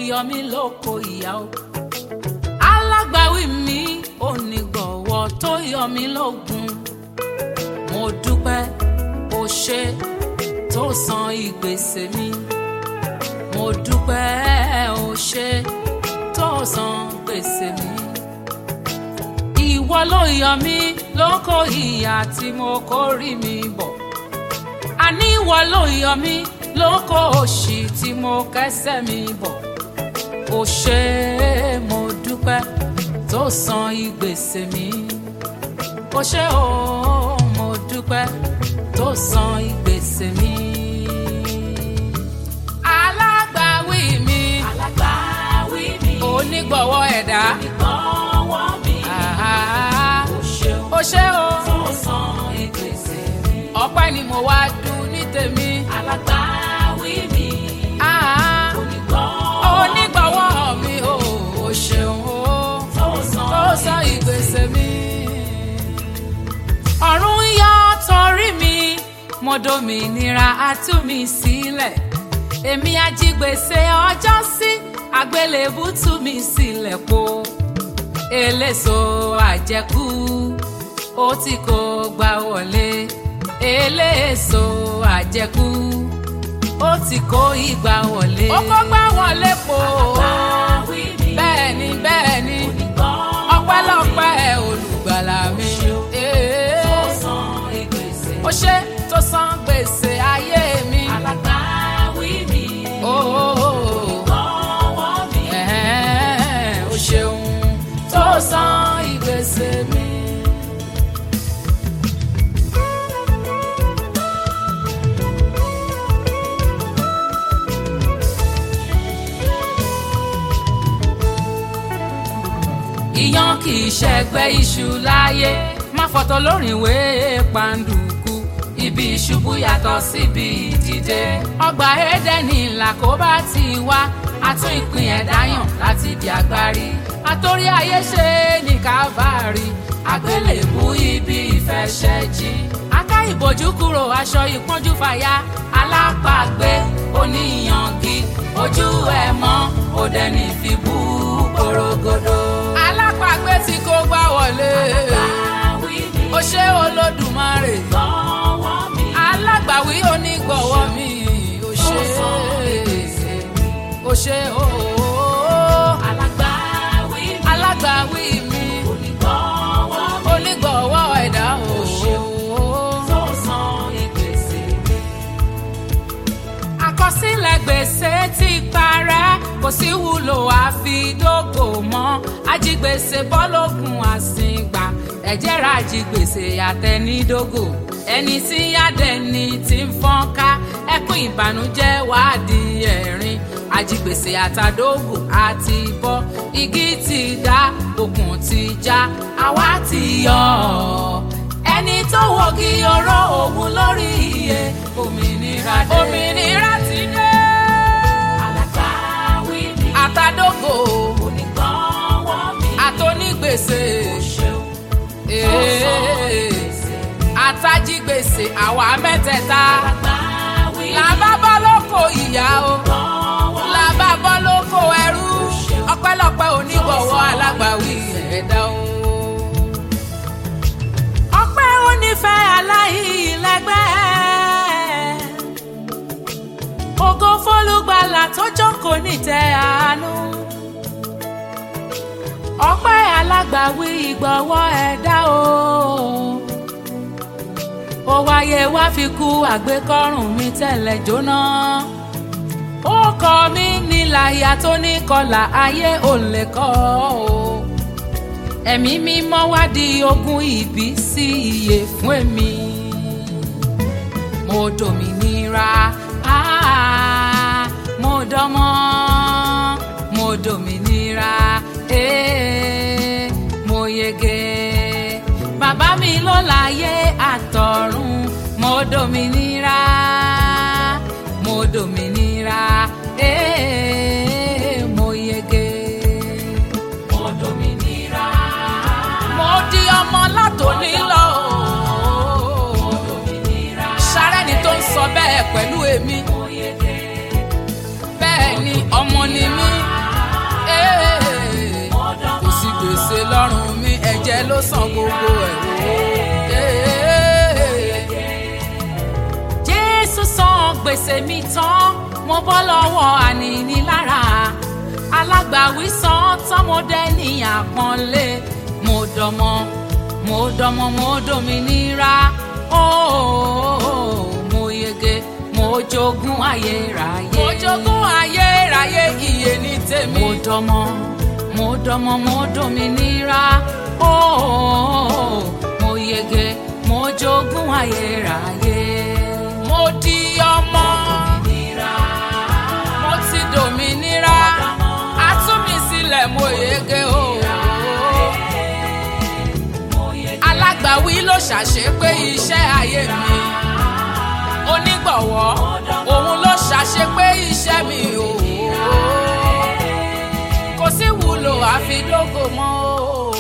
yọ mí lóko ìyá o alágbàwí mi onígbọ̀wọ́ tó yọ mí lógun mo dúpẹ́ o ṣe tó san ìgbésẹ̀ mi mo dúpẹ́ o ṣe tó san gbèsè mi ìwọ ló yọ mí lóko ìyà tí mo kórìí mi bọ̀ àní ìwọ ló yọ mí lóko òṣì tí mo kẹ́sẹ̀ mi bọ̀ ó ṣe é mo dúpẹ́ tó san ìgbésẹ̀ mi ó ṣe ó mo dúpẹ́ tó san ìgbésẹ̀ mi. alágbàwí mi alágbàwí mi onígbọ̀wọ́ ẹ̀dá ìgbọ̀wọ́ mi àhá, ó ṣeun ó ṣe ó tó san ìgbésẹ̀ mi ọpẹ́ ni mo wá dùn ní tèmi. alágbàwí mi àhá, onígbọ̀wọ́ onígbọ̀wọ́ mi ò ó ṣeun ó. tó san tó sọ ìgbésẹ̀ mi. ọ̀run yọ torí mi mo dòmìnira á tú mi sílẹ̀ èmi ajígbèsè ọjọ́ sí àgbélébù tú mi sílẹ̀ po eléso àjẹkù ó tí kò gbà wọlé eléso àjẹkù ó tí kò ìgbà wọlé. ó kó gbà wọlé po alágbàwí mi bẹ́ẹ̀ ni bẹ́ẹ̀ ni onígbọ̀wọ́ ọpẹ́lọpẹ́ olùgbàlà mi. Ee, tó san ìgbésẹ̀ ó ṣe tó san gbèsè ayé mi. alágbàwí mi Ooo, onígbọ̀wọ́ mi ẹ̀hẹ́n, ó ṣeun tó san ìgbésẹ̀ mi. Iyán kì í ṣẹgbẹ́ iṣu láyé má fọ̀tọ̀ lórin ìwé pàǹdùkú ibi ìṣubú yàtọ̀ síbi ìdìde ọgbà Édẹ́nì làkóbá ti wá àtún ìpín ẹ̀dá yàn láti di agbárí àtòrí ayé ṣe ní Kávárì àgbélébú ibi ìfẹsẹ̀jì aká ìbòjú kúrò aṣọ ìpọ́njú fàya alápàgbé oníyangi ojú ẹ̀ mọ́ òde ní fi bú porogodo. alápàgbé tí kò gbá wọlé alágbàwí mi ó ṣe Olódùmarè onígbọ̀wọ́ mi alágbàwí onígbọ̀wọ́ mi ó tó ṣe san ìgbésẹ̀ mi ó ṣe ooo alágbàwí mi alágbàwí mi onígbọ̀wọ́ mi onígbọ̀wọ́ ẹ̀dá ooo. tó san ìgbésẹ̀ mi àkọsílẹ̀ gbèsè ti parẹ́ kò sí wúlò àfidógò mọ́ ajigbèsè bọ́lọ́kùn àsìngbà ẹ̀jẹ̀ ra ajigbèsè àtẹnidógò ẹni tí yádẹni ti ń fọ́n ká ẹkún ìbànújẹ́ wàá di ẹ̀rín ajigbèsè àtàdógò àti bọ́ igi ti dá okùn ti já àwa ti yọ ọ́ ẹni tó wọ́gi ọ̀rọ̀ òun lórí iye òmìnira dé. òmìnira ti dé. alágbàwí mi àtàdógò onígbọ̀wọ́ mi àtònígbèsè ṣeun tó san ìgbésẹ̀ mi àtàjígbèsè àwa mẹ́tẹ̀ẹ̀ta alágbàwí mi làbá bọ́ lóko ìyá o onígbọ̀wọ́ mi làbá bọ́ lóko ẹrú ọpẹ́lọpẹ́ onígbọ̀wọ́ alágbàwí ẹ̀dá o. ọpẹ́ onífẹ́ aláìlẹ́gbẹ́ ògo fólúgbàlà tó jókòó nítẹ́ àánú ọpẹ́ alágbàwí ìgbọ̀wọ́ ẹ̀dá o ó wáyé wá fi kú àgbékọ́rùn mi tẹ́lẹ̀ jóná ó kọ mí níláyà tó ní kọlà ayé ò lè kọ́ o ẹ̀mí mímọ́ wá di ogún ìbí sí iye fún èmi mo dòmìnira ah, mo dọ́mọ́ mo dòmìnira eh, mo yege bàbá mi ló láyé àtọ̀run mo dòmìnira mo dòmìnira eh, mo yege mo dòmìnira mo di ọmọ látòní lọ mo dòmìnira sárẹ́ni tó ń sọ bẹ́ẹ̀ pẹ̀lú èmi mo yege bẹ́ẹ̀ ni ọmọ ni mí lọ́rùn mi ẹ̀jẹ̀ ló san gbogbo ẹ̀ wò. jésù san gbèsè mi tán mo bọ́ lọ́wọ́ ànínílára alágbàwí san tán mo dẹ́ ní àpọ́nlé mo dọmọ mo dọmọ mo dominira ooo mo yege mo jogún ayérayé. mo jogún ayérayé iye ní tèmi. mo dọmọ mo dọmọ mo dominira ooo mo yege mo jogún ayérayé. mo di ọmọ mo ti dominira a tú mi sílẹ̀ mo yege ooo alágbàwí ló ṣàṣepé iṣẹ́ ayé mi onígbọ̀wọ́ òun ló ṣàṣepé iṣẹ́ mi o kò sí wúlò àfi lógo mọ́ o.